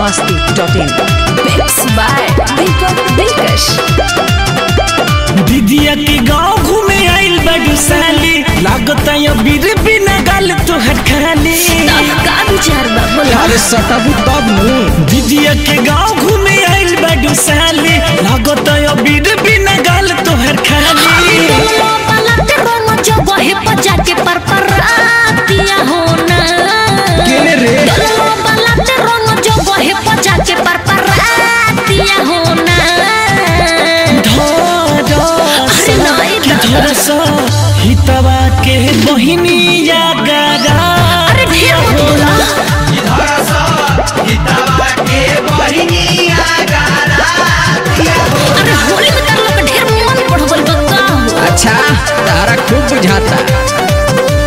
masti.in. Mixed by Deepak Dilkash. दीदिया के गांव घूमे आइल बड़ू साली लागत या बीर बिना गाल तोहर खाली अब का विचार बा बोला अरे सटाबू तब नु दीदिया के गांव घूमे आइल बड़ू साली लागत या बीर बिना गाल तोहर खाली दोनों पलट रोनो जो बहे बजा के पर पर आतिया हो ना केने रे दोनों पलट रोनो जो बहे बजा के पर पर आतिया हो ना अरे नहीं कि दादा। थोड़ा सा हितवा के बहिनी या गारा अरे ढेर मत बोला अरे होली में कर लोग ढेर मन बढ़ गइल बा का हो अच्छा तारा खूब बुझाता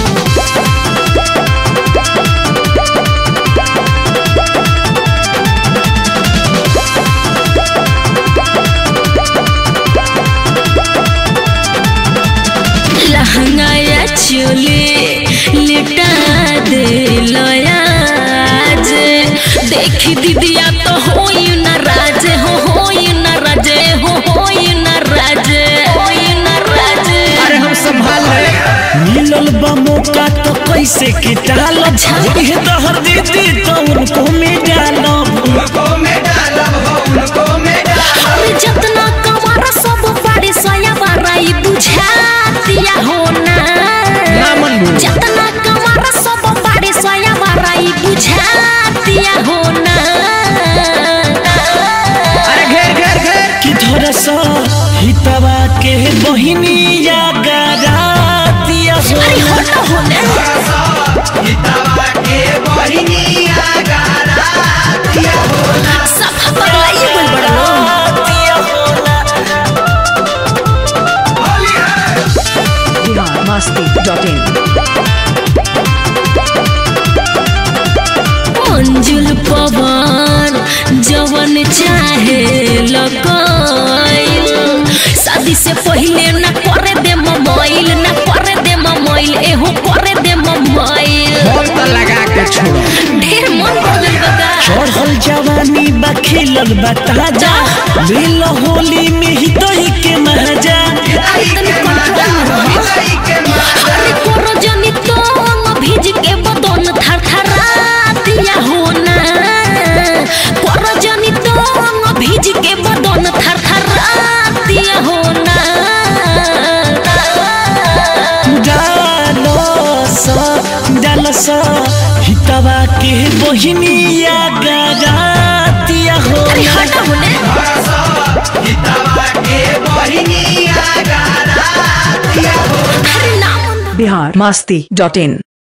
लहंगा या चोले लिटा दे लयाज देखी दीदिया तो होई न राज हो होई न राज हो होई न राज होई न राज अरे हम संभाल रहे मिलल बा मौका तो कैसे के टालब अच्छा। ये दहर दीदी तो उनको में डालब अरे जतना कमारा सब बड़े सोया बाराई बुझा दिया हो ना ना मन भूल। जतना कमारा सब बड़े सोया बाराई बुझा दिया हो ना अरे घेर घेर घेर कि थोड़ा सा हितवा के बहिनी या गारा दिया हो अरे हटो होने सफा पगलाइए बोल बड़ा लोग। दिया हो ना। बिहार masti.in. मंजुल पवन जवन चाहे लकाइल शादी से पहले न करे दे मोबाइल न करे दे मोबाइल एहो करे दे मोबाइल बोल तो लगा के छोड़ो ढेर मन बदल बगा चढ़ल जवानी बा खिलल बा ताजा लील होली में ही दही के महाजा अरे तनी कंट्रोल में रहे अरे कोरो जनी तो भीज के बदन थर थर दिया हो ना कोरो जनी तो भीज के बदन थर थर दिया हो ना डालो सा डालो सा हितवा के बहिनी या गारा दिया हो अरे हटा होने अरे नाम बिहार masti.in.